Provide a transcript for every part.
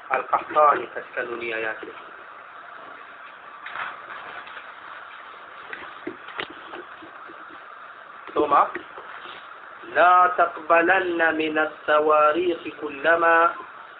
Al-Qahtani katika dunia yake ثم لا تقبلن من التواريخ كلما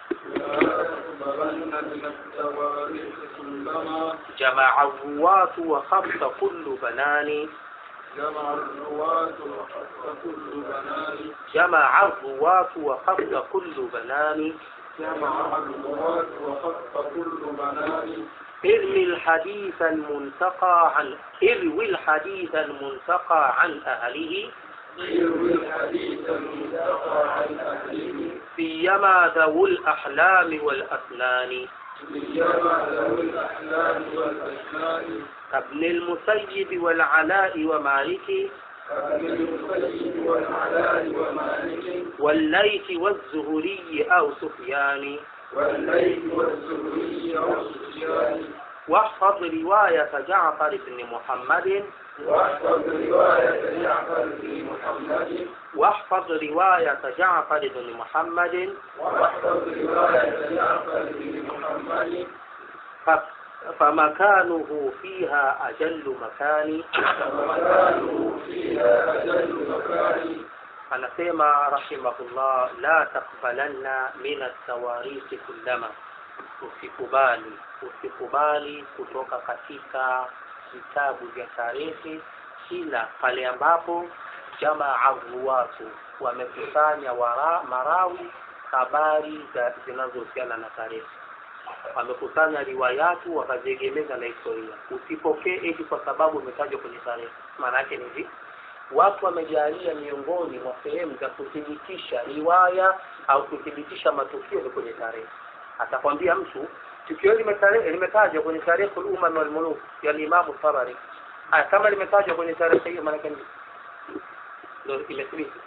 تقبلن من التواريخ كلما جمع الرواة وخف كل بنان جمع الرواة وحق كل بنان جمع الرواة وخف كل بنان جمع الرواة وحق كل بنان ارمي الحديث المنتقى عن اروي الحديث المنتقى عن أهله يروي الحديث المنتقى عن أهله سيما ذوو الأحلام والأسنان سيما ذوي الأحلام والأسنان كابن المسيب والعلاء ومالك كابن المسيب والعلاء ومالك والليث والزهري أو سفيان والليل والزهري والسفيان واحفظ رواية جعفر بن محمد واحفظ رواية جعفر بن محمد واحفظ رواية جعفر بن محمد واحفظ رواية جعفر بن محمد ف- فمكانه فيها أجل مكان ومكانه فيها أجل مكان anasema rahimahullah la takbalanna min atawarisi kullama usikubali usikubali kutoka katika vitabu vya tarehe kila pale ambapo jamaa ruwatu wamekusanya wara, marawi habari za zinazohusiana na tarehe wamekusanya riwayatu wakaziegemeza na historia usipokee eti kwa sababu umetajwa kwenye tarehe maana yake ni hivi watu wamejalia miongoni mwa sehemu za kuthibitisha riwaya au kuthibitisha matukio ni kwenye tarehe atakwambia mtu tukio hili limetare- limetajwa kwenye tarehe umam wal muluk ya Imamu Tabari haya kama limetajwa kwenye tarehe hiyo maana yake ni ndio imethibiti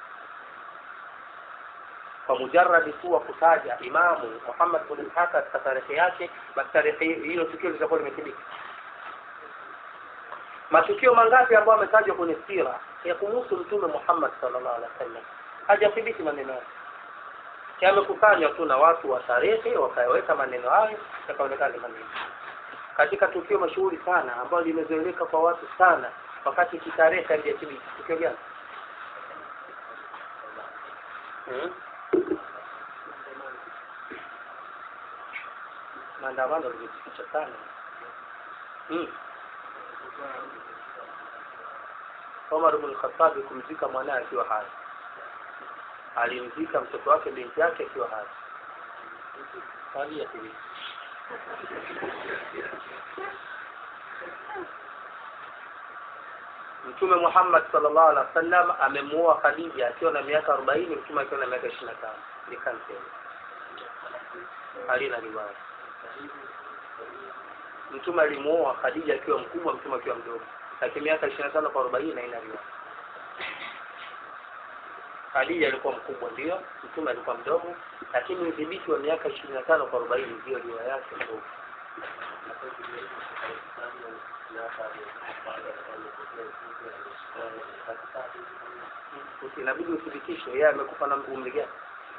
kwa mujarradi tu wa kutaja Imamu Muhammad bin Ishaq katika tarehe yake basi tarehe hiyo tukio litakuwa limethibiti matukio mangapi ambayo ametajwa kwenye sira ya kumhusu mtume Muhammad sallallahu alaihi wasallam hajathibiti maneno yake yamekusanywa tu na watu wa tarehe wakayaweka maneno hayo yakaonekana ni maneno katika tukio mashuhuri sana ambalo limezoeleka kwa watu sana wakati kitarehe halijathibiti tukio gani hmm? maandamano limejificha sana hmm. Omar ibn Khattab kumzika mwanaye akiwa hai. Alimzika mtoto wake binti yake akiwa hai. Hali ya hivi. Mtume Muhammad sallallahu alaihi wasallam amemuoa Khadija akiwa na miaka 40, mtume akiwa na miaka 25. Ni kanseli. Halina riwaya. Mtume alimuoa Khadija akiwa mkubwa, mtume akiwa mdogo lakini miaka ishirini na tano kwa arobaini na ina riwaya. Khadija alikuwa mkubwa ndio, mtume alikuwa mdogo, lakini udhibiti wa miaka ishirini na tano kwa arobaini ndio riwaya yake ndogo. Inabidi uthibitishe yeye amekufa na umri gani,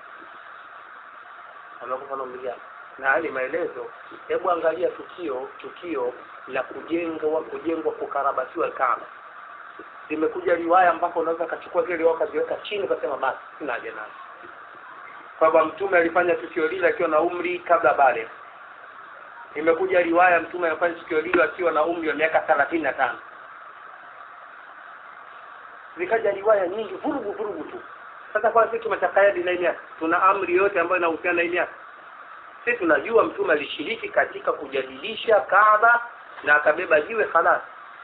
amekufa na umri gani na hali maelezo. Hebu angalia tukio tukio la kujengwa kujengwa kukarabatiwa Kaaba. Zimekuja riwaya ambapo unaweza kachukua zile riwaya ukaziweka chini ukasema basi sina haja nazo, kwamba mtume alifanya tukio lile akiwa na umri kabla bale. Imekuja riwaya mtume alifanya tukio lile akiwa na umri wa miaka thelathini na tano. Zikaja riwaya nyingi vurugu vurugu tu. Sasa kwa sisi tumetakayadi na ile tuna amri yote ambayo inahusiana na ile sisi tunajua mtume alishiriki katika kujadilisha Kaaba na akabeba jiwe khalas.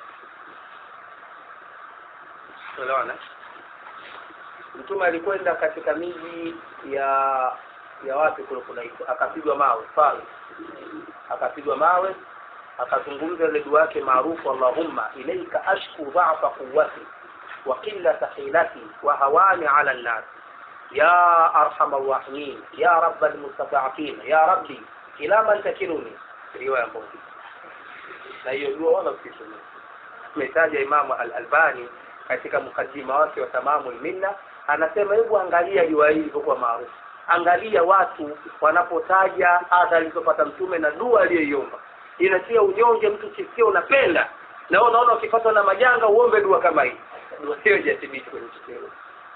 Unaona? Mtume alikwenda katika miji ya ya wapi kule kunaitwa, akapigwa mawe pale, akapigwa mawe, akazungumza ile dua yake maarufu, Allahumma ilaika ashku dha'fa quwwati wa qillata hilati wa hawani ala an-nas ya arhamar rahimin ya rabbal mustada'afin ya rabbi ila man takiluni riwaya moja na hiyo dua wala usisome umetaja imamu al-albani katika mukaddima wake wa tamamu minna anasema hebu angalia riwaya hii ilivyokuwa maarufu angalia watu wanapotaja adha alizopata mtume na dua aliyoiomba inatia unyonge mtu kisikia unapenda na wewe unaona ukipatwa na majanga uombe dua kama hii dua hiyo haijathibithi kwenye tukio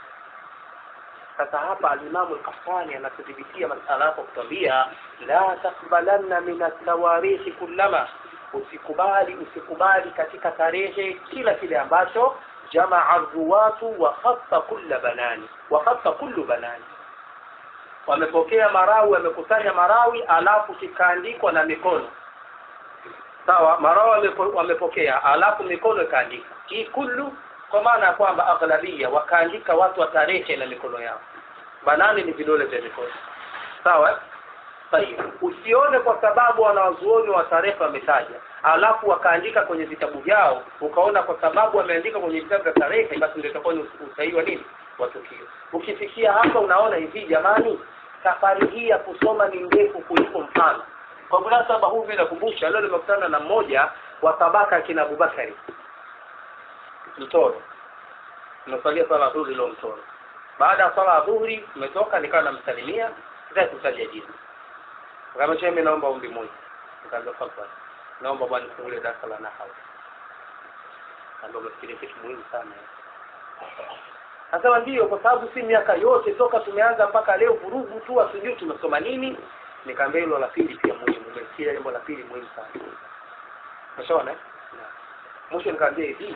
sasa hapa alimamu lkafani anatudhibitia masala hapo kutwambia la takbalanna min atawarikhi kullama usikubali usikubali katika tarehe kila kile ambacho jamaa ruwatu wa khassa kulla banani wa khassa kullu banani wamepokea marawi wamekusanya marawi alafu kikaandikwa na mikono sawa marawi wamepo, wamepokea alafu mikono ikaandika hii kullu kwa maana ya kwamba aghlabia wakaandika watu wa tarehe na mikono yao banani ni vidole vya mikono sawa Tayeb. usione kwa sababu wanawazuoni wa tarehe wametaja alafu wakaandika kwenye vitabu vyao ukaona kwa sababu wameandika kwenye vitabu vya tarehe basi ndio itakuwa ni usahihi wa nini wa tukio ukifikia hapa unaona hivi jamani safari hii ya kusoma ni ndefu kuliko mfano kwa munasaba huu mimi nakumbusha leo nimekutana na mmoja wa tabaka akina Abubakari mtoro nimesalia swala ya dhuhuri leo mtoro baada ya swala ya dhuhuri nimetoka nikawa namsalimia sitaki kutaja jina akamwambia mimi naomba ombi moja nikaanza fadhali naomba bwana nifungulie darasa la nahau ndio umefikiria kitu muhimu sana Nasema ndio kwa sababu si miaka yote toka tumeanza mpaka leo vurugu tu asijui tumesoma nini nikaambia hilo la pili pia muhimu umesikia jambo la pili muhimu sana Umeshaona? Mwisho nikaambia hivi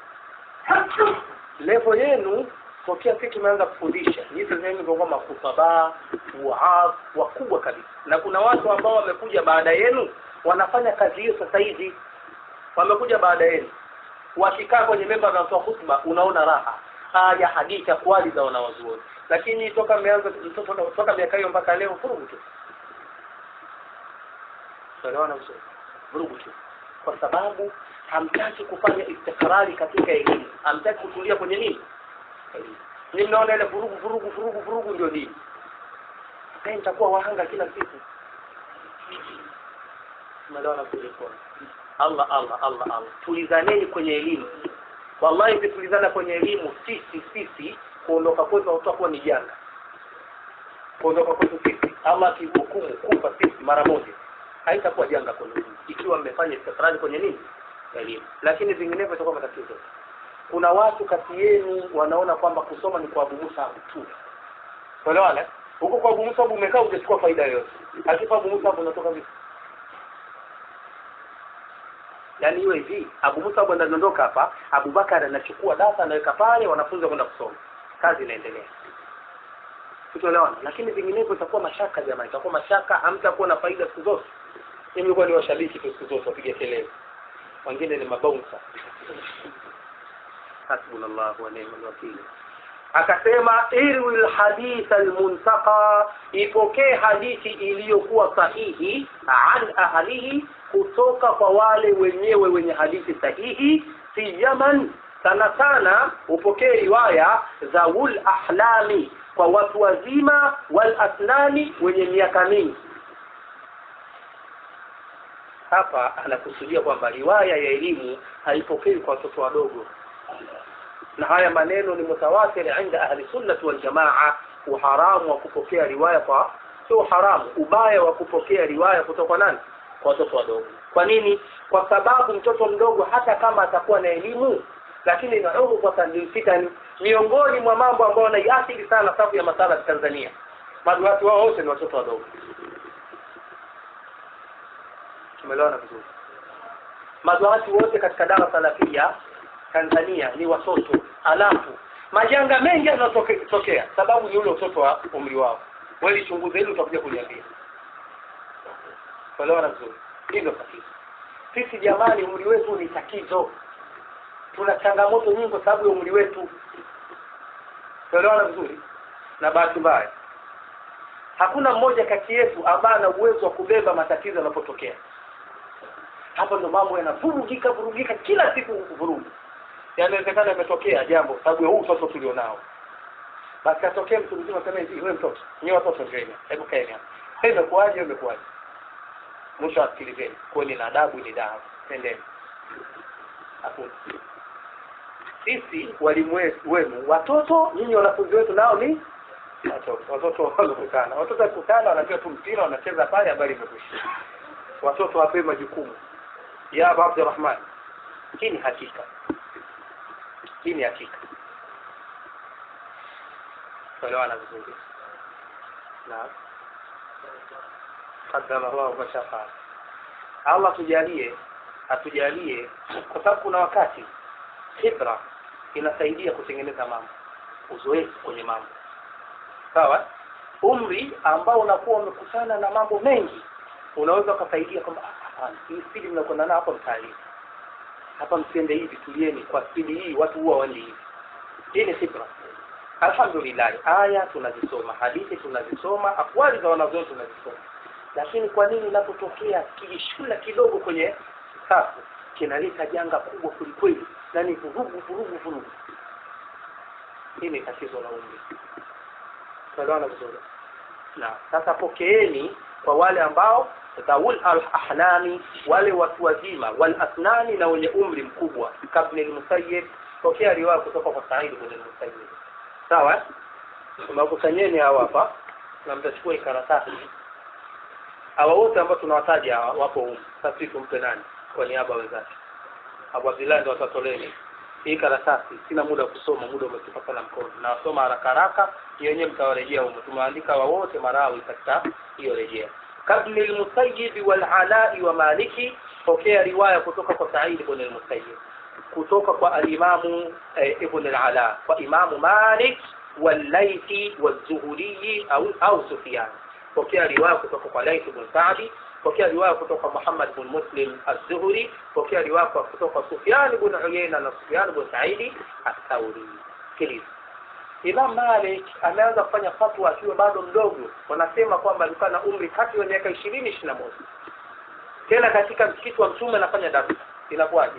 level yenu tokea sisi tumeanza kufundisha nyinyi sasa hivi mko makusaba waadh wakubwa kabisa na kuna watu ambao wamekuja baada yenu wanafanya kazi hiyo sasa hivi wamekuja baada yenu wakikaa kwenye memba za kutoa hutuba unaona raha haya hadithi akwali za wanawazuoni lakini toka mmeanza toka, toka miaka hiyo mpaka leo vurugu tu tuelewana vizuri vurugu tu kwa sababu hamtaki kufanya istikrari katika elimu hamtaki kutulia kwenye nini elimu ni mnaona ile vurugu vurugu vurugu vurugu ndio nini sasa nitakuwa wahanga kila siku tumeelewana vizuri kwa Allah Allah Allah Allah tulizaneni kwenye elimu wallahi tukitulizana kwenye elimu sisi sisi kuondoka kwetu hautakuwa ni janga kuondoka kwetu sisi Allah akihukumu kufa sisi mara moja haitakuwa janga kwenu ikiwa mmefanya istikrari kwenye nini elimu lakini vinginevyo itakuwa matatizo kuna watu kati yenu wanaona kwamba kusoma ni kwa Abu Musa tu unaelewana huko kwa Abu Musa umekaa hujachukua faida yoyote akifa Abu Musa unatoka vipi yaani hiyo hivi Abu Musa bwana anaondoka hapa Abu Bakar anachukua data anaweka pale wanafunzi kwenda kusoma kazi inaendelea tutoelewana lakini vinginevyo itakuwa mashaka jamaa itakuwa mashaka hamtakuwa na faida siku zote mimi nilikuwa ni washabiki tu siku zote wapiga kelele wengine ni mabounsa hasbunallahu wa ni'mal wakeel akasema irwi alhadith almuntaqa ipokee hadithi iliyokuwa sahihi an ahlihi kutoka kwa wale wenyewe wenye hadithi sahihi fi yaman sana sana upokee riwaya za ul ahlami kwa watu wazima wal asnani wenye miaka mingi hapa anakusudia kwamba riwaya ya elimu haipokei kwa watoto wadogo na haya maneno ni mutawatir inda ahli sunnati wal jamaa uharamu wa kupokea riwaya kwa sio haramu ubaya wa kupokea riwaya kutoka kwa nani kwa watoto wadogo kwa nini kwa sababu mtoto mdogo hata kama atakuwa na elimu lakini nauhu kwa tanfitan miongoni mwa mambo ambayo yanaiathiri sana safu ya masala ya Tanzania maduati wao wote ni watoto wadogo tumeelewana vizuri maduati wote katika dawa salafia Tanzania ni watoto alafu majanga mengi yanatokea sababu ni ule utoto wa umri wao wewe chunguze hili utakuja kuniambia tuelewana vizuri hilo tatizo sisi jamani umri wetu ni tatizo tuna changamoto nyingi kwa sababu ya umri wetu tuelewana vizuri na bahati mbaya hakuna mmoja kati yetu ambaye ana uwezo wa kubeba matatizo yanapotokea hapo ndo mambo yanavurugika vurugika kila siku vurugu yanawezekana imetokea jambo sababu ya huu mtoto tulionao basi atokee mtu mzima sema hivi wewe mtoto nyewe watoto njeni hebu kaeni hapa imekuaje imekuaje mwisho asikilizeni kweli na adabu ni dawa tendeni hakuna sisi walimu wenu watoto nyinyi wanafunzi wetu nao ni watoto watoto wamekutana watoto wakikutana wanajua tu mpira wanacheza pale habari imekwisha watoto wapewe majukumu ya aba abdurahman hii ni hakika hii ni hakika kuelewana vizuri naam qadama llahu mashafaa allah tujalie atujalie kwa sababu kuna wakati khibra inasaidia kutengeneza mambo uzoefu kwenye mambo sawa umri ambao unakuwa umekutana na mambo mengi unaweza ukasaidia kwamba "Ah, hapana hii spidi mnakwenda nao hapa mtalii hapa msiende hivi tulieni kwa spidi hii watu huwa waendi hivi hii ni khibra alhamdulillah aya tunazisoma hadithi tunazisoma akwali za wanazuoni tunazisoma lakini kwa nini inapotokea kijishula kidogo kwenye safu kinaleta janga kubwa kwelikweli na ni vurugu vurugu vurugu hii ni tatizo la umri tunaelewana vizuri na sasa pokeeni kwa wale ambao dhawul al-ahlami wale watu wazima wal asnani na wenye umri mkubwa kabla al-musayyib pokea riwaya kutoka kwa Sa'id ibn al-Musayyib sawa tunakusanyeni hawa hapa na mtachukua hii karatasi hawa wote ambao tunawataja hawa wapo humu sasa sisi tumpe nani kwa niaba ya wenzake Abu Abdullah ndio watatoleni hii karatasi sina muda wa kusoma muda umetupa sana mkono nawasoma haraka haraka yenyewe mtawarejea humo tumeandika wa wote marawi katika hiyo rejea kabli al-musayyib wal alai wa maliki pokea riwaya kutoka kwa Sa'id ibn al-Musayyib kutoka kwa al-Imamu eh, ibn al-Ala kwa Imamu Malik wal-Laythi wal-Zuhri au au Sufyan pokea riwaya kutoka kwa Layth ibn Sa'di pokea riwaya kutoka Muhammad ibn Muslim az-Zuhri pokea riwaya kutoka Sufyan ibn Uyayna na Sufyan ibn Sa'id ath-Thawri sikiliza Imam Malik ameanza kufanya fatwa akiwa bado mdogo wanasema kwamba alikuwa na umri kati ya miaka 20 21 tena katika msikiti wa mtume anafanya darasa inakuwaje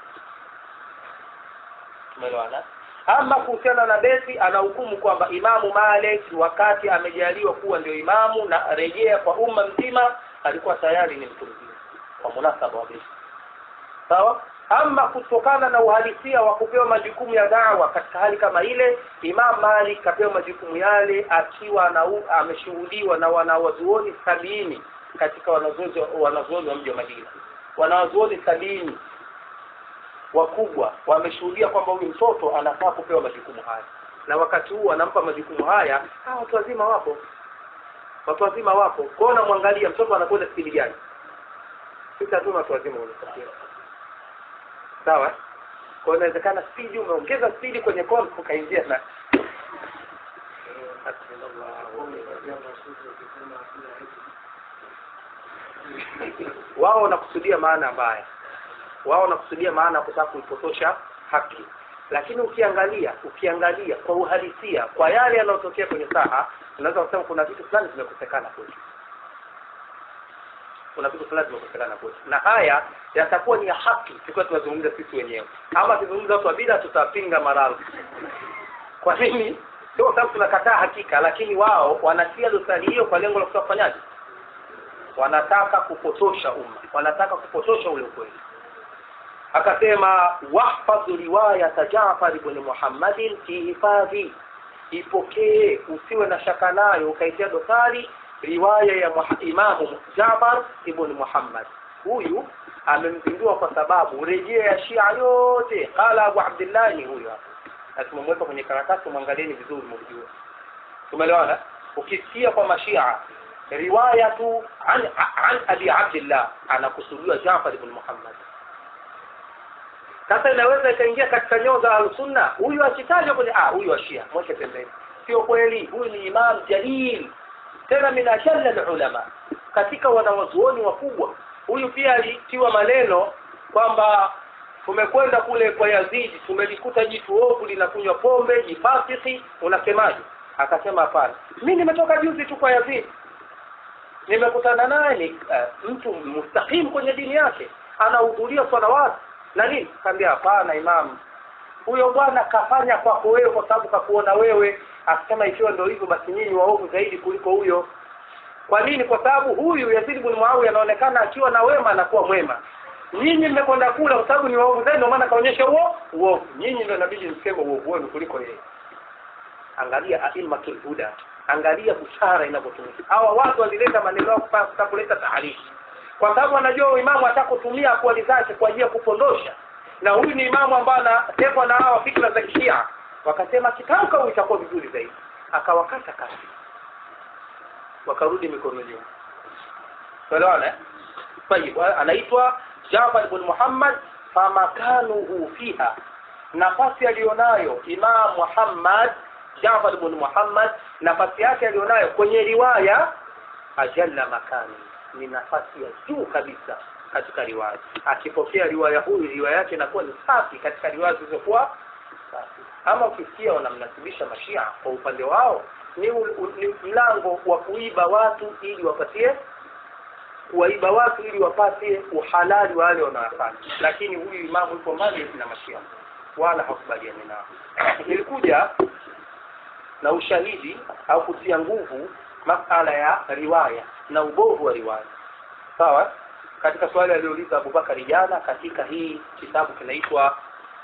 umeelewana ama kuhusiana na beti anahukumu kwamba imamu Malik wakati amejaliwa kuwa ndio imamu na rejea kwa umma mzima alikuwa tayari ni mtu mzima kwa munasaba wa beti sawa ama kutokana na uhalisia wa kupewa majukumu ya dawa katika hali kama ile Imam Malik kapewa majukumu yale akiwa na ameshuhudiwa na wanawazuoni sabini katika wanazuoni wanazuoni wa mji wa Madina wanawazuoni sabini wakubwa wameshuhudia kwamba huyu mtoto anafaa kupewa majukumu haya na wakati huu anampa majukumu haya ah watu wazima wapo watu wazima wapo kwa hiyo namwangalia mtoto anakwenda spidi gani sisi hatuna watu wazima wenye sawa kwa hiyo inawezekana spidi umeongeza spidi kwenye kona ukaingia na wao wanakusudia maana mbaya wao wanakusudia maana ya kutaka kuipotosha haki lakini ukiangalia ukiangalia kwa uhalisia kwa yale yanayotokea kwenye saha unaweza kusema kuna vitu fulani vimekosekana kwetu kuna vitu fulani vimekosekana kwetu na haya yatakuwa ni ya haki tukiwa tunazungumza sisi wenyewe ama tuzungumza watu wa bila tutapinga maradhi kwa nini sio sababu tunakataa hakika lakini wao wanatia dosari hiyo kwa lengo la kutaka kufanyaje wanataka kupotosha umma wanataka kupotosha ule ukweli akasema wahfadh riwayat Jaafar ibn Muhammadin fi hifadhi ipokee usiwe na shaka nayo ukaitia dosari riwaya ya Imamu Jaafar ibn Muhammad huyu amempindua kwa sababu rejea ya Shia yote qala Abu Abdullah ni huyu hapa na tumemweka kwenye karatasi mwangalieni vizuri mjue tumeelewana ukisikia kwa mashia riwaya tu an, an Abi Abdullah anakusudiwa Jaafar ibn Muhammad sasa inaweza ikaingia katika nyoo za al-sunna huyu akitajwa kwenye ah huyu ashia mweke pembeni sio kweli huyu ni imam jalil tena min ajalla ulama katika wanawazuoni wakubwa huyu pia alitiwa maneno kwamba tumekwenda kule kwa Yazidi tumelikuta jitu ovu linakunywa pombe jifasiki unasemaje akasema hapana mimi nimetoka juzi tu kwa Yazidi nimekutana naye ni uh, mtu mustaqim kwenye dini yake anahudhuria salawati na nini kaambia hapana imam huyo bwana kafanya kwako wewe kwa sababu kakuona wewe akisema ikiwa ndio hivyo basi nyinyi waovu zaidi kuliko huyo kwa nini kwa sababu huyu Yazid ibn Muawiya anaonekana akiwa na wema anakuwa mwema nyinyi mmekwenda kula kwa sababu ni waovu zaidi ndio maana kaonyesha huo uovu nyinyi ndio inabidi mseme uovu wenu kuliko yeye angalia aimmatul huda angalia bushara inavyotumika hawa watu walileta maneno yao kutaka kuleta taarifa kwa sababu wanajua imamu atakutumia akwali zake kwa ajili ya kupondosha na huyu ni imamu ambaye anatekwa na hawa fikra za kishia wakasema kitamka huyu itakuwa vizuri zaidi akawakata kasi wakarudi mikono nyuma tuelewana eh? tayib anaitwa Jafar ibn Muhammad famakanuhu fiha nafasi aliyonayo Imam Muhammad Jafar ibn Muhammad nafasi yake aliyonayo kwenye riwaya ajalla makani ni nafasi ya juu kabisa katika riwaya akipokea riwaya huyu riwaya yake inakuwa ni safi katika riwaya zilizokuwa safi ama ukisikia wanamnasibisha mashia kwa upande wao ni, u, u, ni mlango wa kuiba watu ili wapatie kuwaiba watu ili wapate uhalali wa wale wanaofanya lakini huyu imamu yuko mbali na mashia wala hakubaliani nao ilikuja na ushahidi au kutia nguvu masala ya riwaya na ubovu wa riwaya sawa katika swali aliyouliza Abubakar jana katika hii kitabu kinaitwa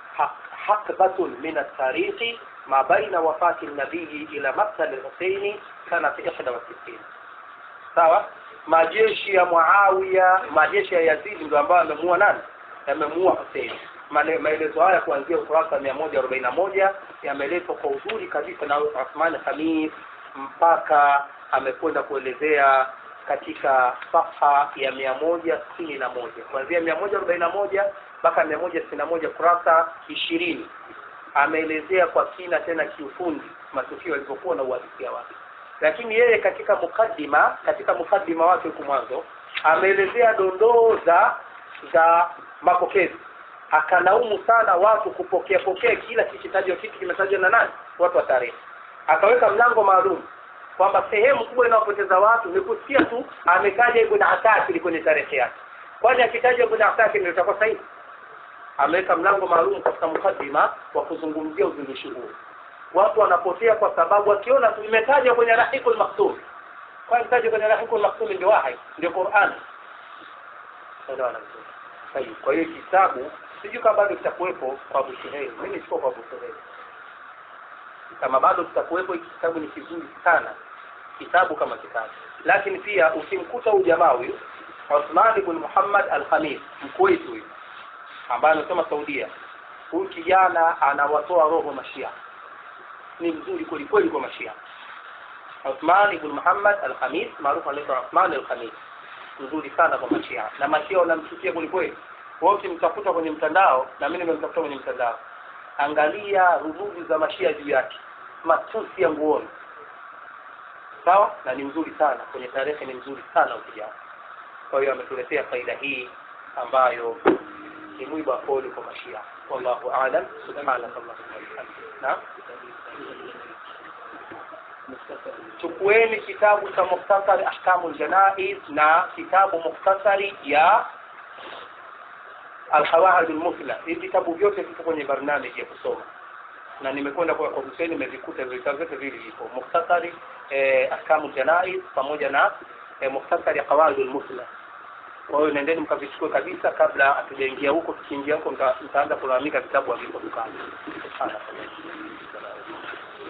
hakbatun min at-tariqi ma baina wafati nabii ila maktal al-Husaini kana fi 61 sawa majeshi ya Muawiya majeshi ya Yazid ndio ambayo amemuua nani amemuua Hussein maelezo haya kuanzia ukurasa mia moja arobaini na moja yameletwa kwa uzuri kabisa na Uthman Khamis mpaka amekwenda kuelezea katika safha ya mia moja sitini na moja kuanzia mia moja arobaini na moja mpaka mia moja sitini na moja kurasa ishirini ameelezea kwa kina tena kiufundi matukio yalivyokuwa na uhalisia wake lakini yeye katika mukaddima katika mukaddima wake huku mwanzo ameelezea dondoo za za mapokezi akalaumu sana watu kupokea pokea kila kikitajwa kitu kimetajwa na nani watu wa tarehe akaweka mlango maalum kwamba sehemu kubwa inayopoteza watu ni kusikia tu ametaja ibn Asakir kwenye tarehe yake kwani akitaja ibn Asakir ndio itakuwa sahihi ameweka mlango maalum katika mukaddima wa kuzungumzia uzindushi huu watu wanapotea kwa sababu wakiona tu imetajwa kwenye rahikul maktum kwani tajwa kwenye rahikul maktum ndio wahi ndio Qur'an kwa hiyo kitabu sijui kama bado kitakuwepo kwa Abu Suhail mimi siko kwa Abu Suhail kama bado kitakuwepo hiki kitabu ni kizuri sana kitabu kama kitabu lakini pia ukimkuta huyu jamaa huyu Uthman ibn Muhammad al-Khamis mkuwait huyu ambaye anasema Saudia huyu kijana anawatoa roho mashia ni mzuri kweli kweli kwa mashia Uthman ibn Muhammad al-Khamis maarufu anaitwa Uthman al-Khamis mzuri sana kwa mashia na mashia wanamchukia kweli kweli wewe ukimtafuta kwenye mtandao na mimi nimemtafuta kwenye mtandao angalia rududu za mashia juu yake matusi ya nguoni sawa na ni mzuri sana kwenye tarehe ni mzuri sana ukijana kwa hiyo ametuletea faida hii ambayo ni mwiba pole kwa mashia wallahu aalam subhanakallahumma wa bihamdika naam chukueni kitabu cha mukhtasari ahkamu janaiz na kitabu mukhtasari ya alqawaid almuthla hivi vitabu vyote vipo kwenye barnamiji ya kusoma na nimekwenda kwa kwa Hussein nimevikuta vitabu vyote vile vipo mukhtasari eh, ahkamu janaiz pamoja na eh, mukhtasari qawaid almuthla kwa hiyo nendeni mkavichukue kabisa kabla hatujaingia huko tukiingia huko mtaanza kulalamika vitabu havipo dukani subhanallah